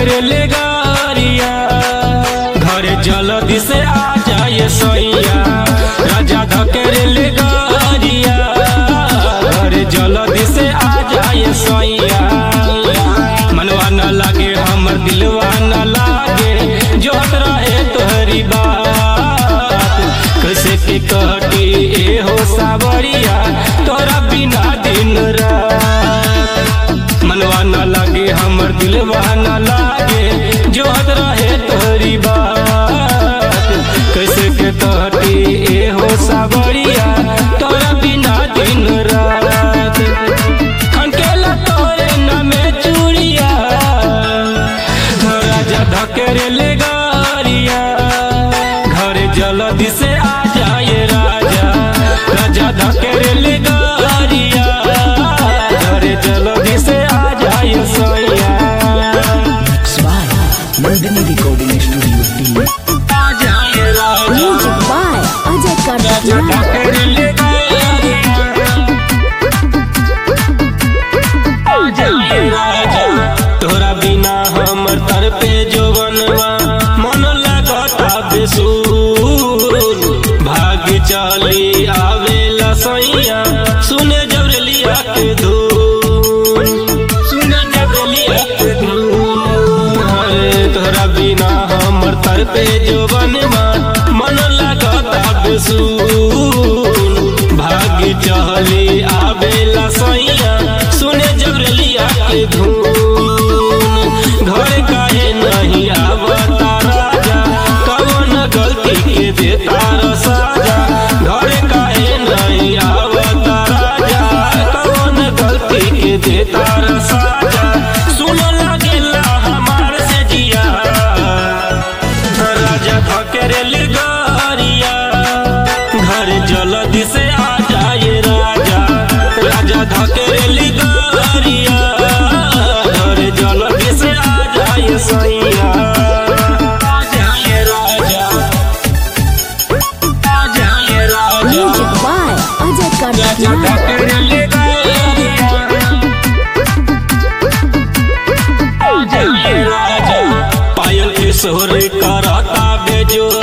धकेले गारिया घरे जल्दी से आ जाए सैया राजा धकेले गारिया घरे जल्दी से आ जाए सैया मनवा न लागे हमर दिलवा न लागे जोत रहे तोहरी बात कैसे के कटी ए हो सावरिया तोरा बिना दिन रात मनवा न लागे हमर दिलवा न लागे जोत रहे तोहरी बात कैसे के कटी ए हो सावरिया तोरा बिना दिन रात खनकेला तोरे नामे चूड़िया राजा धकेरे ले गारिया घरे जल्दी से आ जाए राजा राजा धकेरे ले गारिया घरे जल्दी से आ जाए सैया Smile. Nandini Recording Studio team. आ जाए राजा Music by Ajay Kartiyar. धकेरे ले गारिया आ जाए राजा तोरा बिना हमर तर पे जोवनवा मन लगता बेसूर भाग चली आवेला सैया सुने जबरलिया के धून सुने जबरलिया के धून अरे तोरा बिना हमर तर पे जोवनवा मन लगता बेसूर भाग चली आवेला सैया सुने जबरलिया के धून घर काहे नहीं आवता राजा कवन गलती के देता र साजा घर काहे नहीं आवता राजा कवन गलती के देता र साजा सुन लागेला हमार से जिया राजा धकेरेल गारिया घर जल्दी से आ जाए राजा राजा धकेरेल गारिया घर जल्दी से आ जाए सैया आ जाए राजा आ जाए राजा Music by Ajay Raja Kartiyar. धकेरेल गारिया आ जाए राजा पायल के सोहर करता बेजोर